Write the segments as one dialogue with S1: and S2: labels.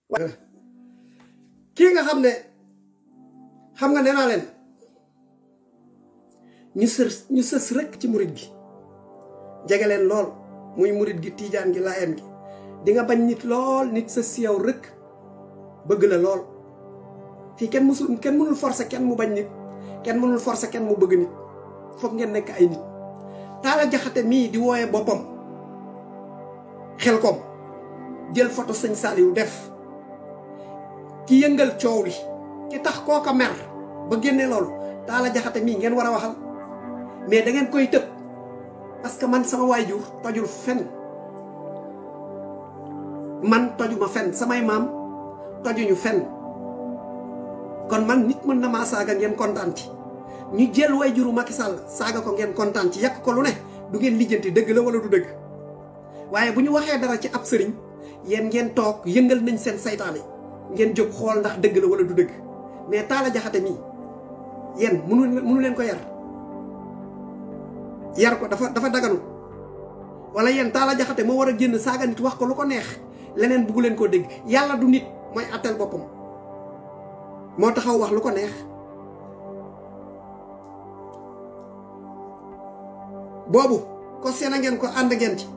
S1: kii nga xam ne xam nga nee naa leen ñu sës ñu sës rek ci murit gi jege leen lool muy murit gi tiijaan gi laayeen gi di nga bañ nit lool nit sës si yow rek bëgg la lool fii kenn musul kenn mënul forcer kenn mu bañ nit kenn mënul forcer kenn mu bëgg nit foog ngeen nekk ay nit taala jaxate mii di wooye boppam xel kom jël photo sëñ Saliou def ki yëngal coow li ki tax kooka mer ba génne loolu taala jaxate mii ngeen war a waxal mais da ngeen koy tëb parce que man sama waajur tojul fen man tojuma fen samay maam tojuñu fen kon man nit mën na maa saaga ngeen kontaan ci ñu jël waajuru Macky Sall saaga ko ngeen kontaan ci yàq ko lu ne du ngeen lijjanti dëgg la wala du dëgg waaye bu ñu waxee dara ci ab sëriñ yéen ngeen toog yëngal nañ seen saytaane ngeen jóg xool ndax dëgg la wala du dëgg mais taala jaxate mii yéen munu munu leen ko yar yar ko dafa dafa daganu wala yéen taala jaxate moo war a génn saaga nit wax ko lu ko neex leneen buggu leen koo dégg yàlla du nit mooy atteel boppam moo taxaw wax lu ko neex boobu ko seen a ngeen ko ànd ngeen ci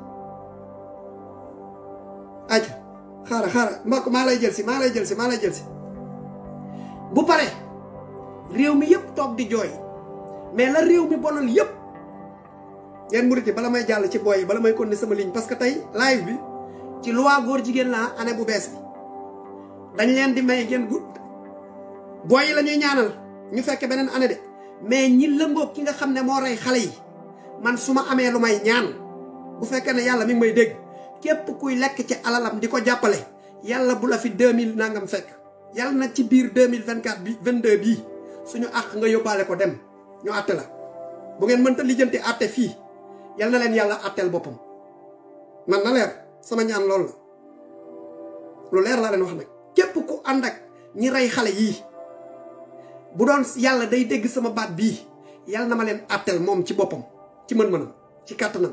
S1: aja xaaral xaaral mbokk maa lay jël si maa lay jël si maa lay jël si bu pare réew mi yëpp toog di jooy mais la réew mi bonal yëpp ngeen murit yi bala may jàll ci booy yi bala may continuer sama ligne parce que tey live bi ci loi góor jigéen laa année bu bees bi dañ leen di may ngeen gudd booy yi la ñuy ñaanal ñu fekke beneen année de mais ñi lëngoog ki nga xam ne moo rey xale yi man su ma amee lu may ñaan bu fekkee ne yàlla mi ngi may dégg képp kuy lekk ci alalam di ko jàppale yàlla bu la fi deux mille nangam fekk yàlla na ci biir deux mille vingt quatre bi vingt deux bii suñu àq nga yóbbaale ko dem ñu àtte la bu ngeen mënta lijjanti àtte fii yal na leen yàlla àtteel boppam man na leer sama ñaan loolu la lu leer laa leen wax nag képp ku ànd ak ñi rey xale yii bu doon yàlla day dégg sama baat bii yàlla na ma leen àtteel moom ci boppam ci mën-mënam ci kàttanam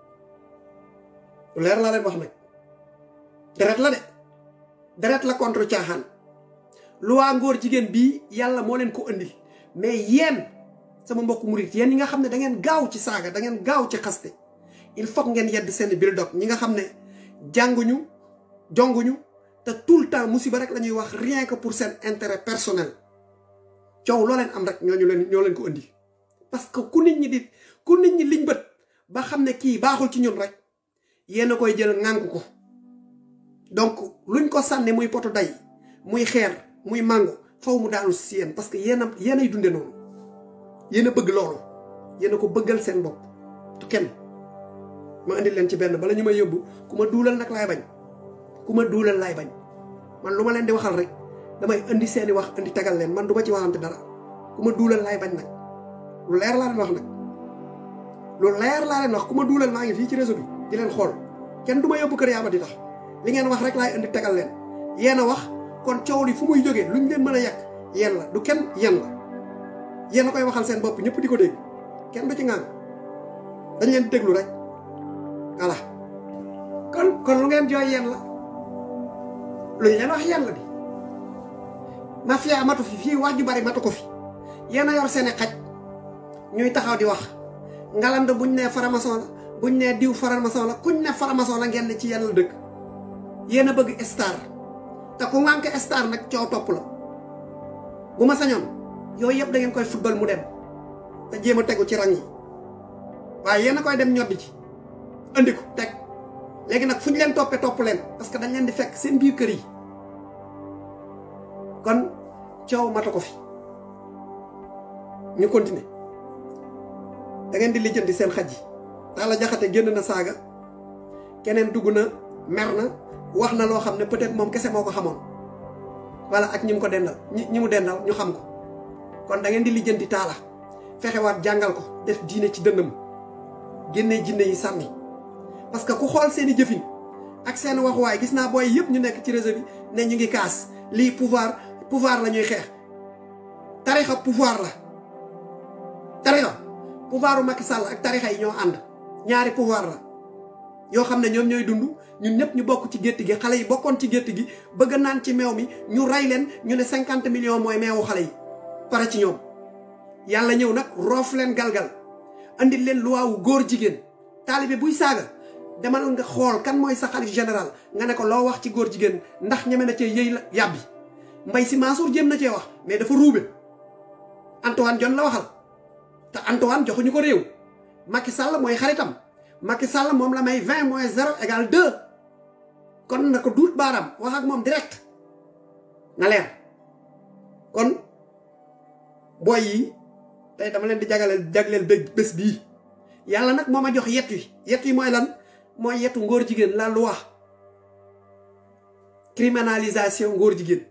S1: lu leer laa leen wax nag deret la de deret la contre caaxaan lu waa ngóor jigéen bii yàlla moo leen ko indil mais yéen sama mbokk murit yéen ñi nga xam ne da ngeen gaaw ci saaga da ngeen gaaw ci xaste il faut ngeen yedd seen bil dog ñi nga xam ne jànguñu jonguñu te tout le temps musiba rek la ñuy wax rien que pour seen intérêt personnel coow loo leen am rek ñooñu leen ñoo leen ko indi parce que ku nit ñi di ku nit ñi liñ bët ba xam ne kii baaxul ci ñun rek yéen a koy jël ŋànk ko donc luñ ko sànni muy poto day muy xeer muy màngo faw mu daanu si yéen parce que yéen a yéen ay dunde noonu yéen a bëgg loolu yéen a ko bëggal seen bopp tu kenn ma indi leen ci benn bala ñu may yóbbu ku ma duulal nag laay bañ ku ma duulal laay bañ man lu ma leen di waxal rek damay indi seeni wax indi tegal leen man du ma ci waxante dara ku ma duulal laay bañ nag lu leer laa leen wax nag lu leer laa leen wax ku ma duulal maa ngi fii ci réseau bi di leen xool kenn du ma yóbbu kër yaa ma di tax li ngeen wax rek laay indi tegal leen yéen a wax kon coow li fu muy jógee luñ leen mën a yàq yéen la du kenn yéen la yéen a koy waxal seen bopp ñëpp di ko dégg kenn du ci ngaan dañ leen déglu rek voilà kon kon lu ngeen jooy yéen la luñ leen wax yéen la di mafia matu fi fii wax ju bari matu ko fi yéen a yor seeni xaj ñuy taxaw di wax ngaland buñ nee faramason la buñ nee diw faramason la kuñ ne faramason la ngeen ne ci yenn la dëkk yéen a bëgg star te ku ngànk star nag coow topp la bu ma sañoon yooyu yëpp da ngeen koy football mu dem te jéem a tegu ci rang yi waaye yéen a koy dem ñoddi ci andi ko teg léegi nag fu ñu leen toppee topp leen parce que dañ leen di fekk seen biir kër yi kon coow mata ko fi ñu continuer da ngeen di lijjanti seen xaj yi Talla Diakhaté génn na saaga keneen dugg na mer na wax na loo xam ne peut-être moom kese moo ko xamoon walla ak ñi mu ko dendal ñi ñi mu dendal ñu xam ko kon da ngeen di lijjanti Talla fexewaat jàngal ko def diine ci dënnam génnee jinne yi sànni parce que ku xool seen i jëfin ak seen waxuwaay gis naa booy yëpp ñu nekk ci réseau bi ne ñu ngi kaas lii pouvoir pouvoir la ñuy xeex tarixa pouvoir la tarixa pouvoiru Macky Sall ak tarixa yi ñoo ànd ñaari pouvoir la yoo xam ne ñoom ñooy dund ñun ñëpp ñu bokk ci gétt gi xale yi bokkoon ci gétt gi bëgg naan ci meew mi ñu rey leen ñu ne cinquante millions mooy meewu xale yi pare ci ñoom yàlla ñëw nag roof leen galgal andil leen luwaawu góor jigéen taalibe buy saaga demal nga xool kan mooy sa xalif général nga ne ko loo wax ci góor jigéen ndax ñeme na cee yëy la yàbbi mbay si Mansour jéem na cee wax mais dafa ruube Antoine Diome la waxal te Antoine joxuñu ko réew Macky Sall mooy xaritam Macky Sall moom la may vingt moins zéro égal deux kon na ko duut baaraam wax ak moom direct na leer kon booy yi tey dama leen di jagaleel jagleel bés bii yàlla nag moo ma jox yet wi yet wi mooy lan mooy yetu ngóor jigéen la loi criminalisation ngóor jigéen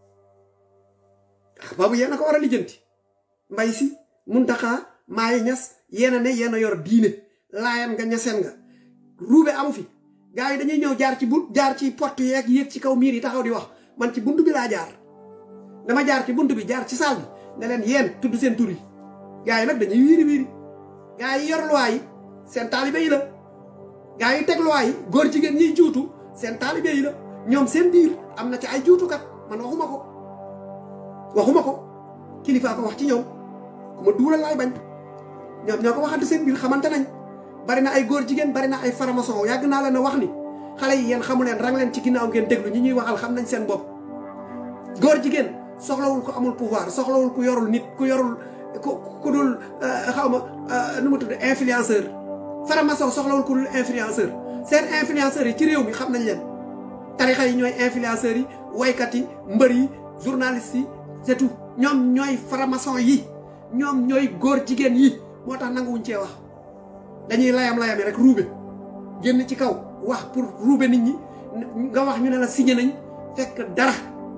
S1: ah boobu yéen a ko war a lijjanti mbay si muntaxaa maay ñas yéen a ne yéen a yor diine laayan nga ñaseen nga ruube amu fi gars yi dañuy ñëw jaar ci bu jaar ci porte yeeg yéeg ci kaw miir yi taxaw di wax man ci bunt bi laa jaar dama jaar ci bunt bi jaar ci saal bi ne leen yéen tudd seen tur yi gars yi nag dañuy wiiri wiiri gars yi yor loi yi seen taalibe yi la gars yi teg loi yi góor jigéen ñiy juutu seen taalibe yi la ñoom seen biir am na ci ay juutukat man waxuma ko waxuma ko kilifaa ko wax ci ñoom ku ma duulal laay bañ ñoom ñoo ko waxante seen biir xamante nañ bari na ay góor jigéen bari na ay faramason yàgg naa leen a wax ni xale yi yéen xamu leen rang leen ci ginnaaw ngeen déglu ñi ñuy waxal xam nañ seen bopp góor jigéen soxlawul ko amul pouvoir soxlawul ku yorul nit ku yorul ku ku dul xaw ma nu mu tudd influenceur faramason soxlawul ku dul influenceur seen influenceurs yi ci réew mi xam nañ leen tarixa yi ñooy influenceurs yi waykat yi mbër yi journalistes yi c'est tout ñoom ñooy faramason yi ñoom ñooy góor jigéen yi moo tax nanguwuñ cee wax dañuy layam-layami rek ruube génn ci kaw wax pour ruube nit ñi nga wax ñu ne la signé nañ fekk dara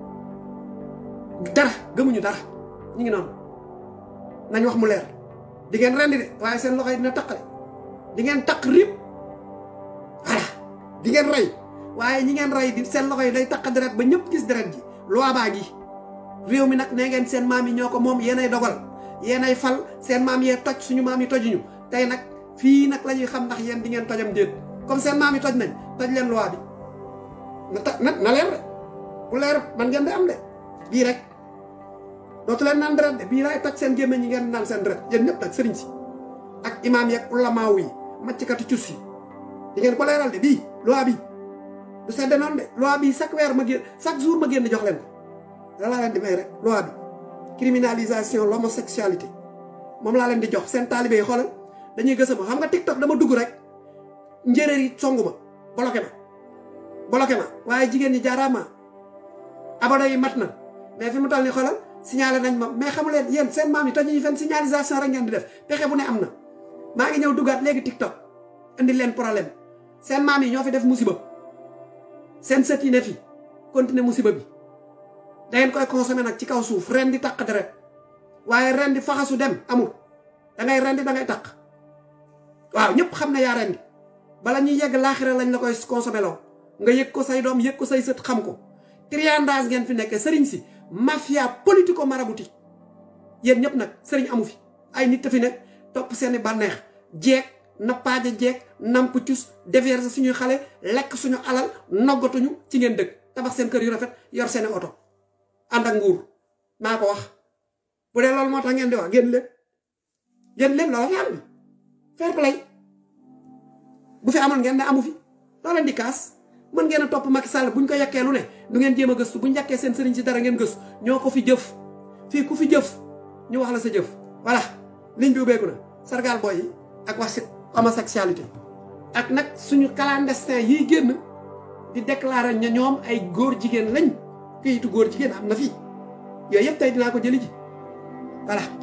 S1: dara gëmuñu dara ñu ngi noonu nañ wax mu leer di ngeen rendi de waaye seen loxo yi dina taqale di ngeen taq rib voilà di ngeen rey waaye ñi ngeen rey di seen loxo yi day taq deret ba ñëpp gis deret ji loi baa ngi réew mi nag nee ngeen seen maam yi ñoo ko moom yéenay dogal yéenay fal seen maam yee toj suñu maam yi tojuñu tey nag fii nag la ñuy xam ndax yéen di ngeen tojam déet comme seen maam yi toj nañ toj leen loi bi na ta na na leer de bu leer man ngeen di am de bii rek dootu leen naan deret de bii laay toj seen gémmiñ ñi ngeen naan seen deret yéen ñëpp nag sëriñ si ak imaam yeeg ulamaaw yi maccikatu cus yi di ngeen ko leeral de bii loi bi du sedde noonu de loi bi chaque weer ma génn chaque jour ma génn jox leen ko la laa leen di may rek loi bi criminalisation l'homosexualité moom laa leen di jox seen taalibe yi xoolal dañuy gësa ma xam nga TikTok dama dugg rek njéeréer yi songu ma bloqué ma bloqué ma waaye jigéen ñi jaaraama abonné yi mat na mais fi mu toll ni xoolal signalé nañ ma mais xamu leen yéen seen maam yi toj ñu fen signalisation rek ngeen di def pexe bu ne am na maa ngi ñëw duggaat léegi TikTok indi leen problème seen maam yi ñoo fi def musiba seen sët yi ne fi continuer musiba bi da ngeen koy consommer nag ci kaw suuf ren di taq deret waaye ren di faxasu dem amul da ngay ren di da ngay taq waaw ñëpp xam ne yaa ren di bala ñuy yegg laaxira lañ la koy consommer loo nga yëg ko say doom yëg ko say sët xam ko triandage ngeen fi nekkee sëriñ si mafia politico maraboutique yéen ñëpp nag sëriñ amu fi ay nit fi nekk topp seeni bànneex jeeg nappaaja jeeg namp cus déverser suñuy xale lekk suñu alal noggatuñu ci ngeen dëkk tabax seen kër yu rafet yor seeni oto ànd ak nguur maa ko wax bu dee loolu moo tax ngeen di wax génn leen génn leen loola fi am bi fair play bu fi amoon ngeen ne amu fi loo leen di kaas mën ngeen a topp Macky Sall buñ ko yekkee lu ne du ngeen jéem a gëstu buñ yekkee seen sëriñ si dara ngeen gëstu ñoo ko fi jëf fii ku fi jëf ñu wax la sa jëf voilà ligne bi ubbeeku na sargal boy yi ak wax si homosexualité ak nag suñu clandestin yiy génn di déclarer ña ñoom ay góor jigéen lañ këyitu góor jigéen am na fii yooyu yëpp tey dinaa ko jëli ji voilà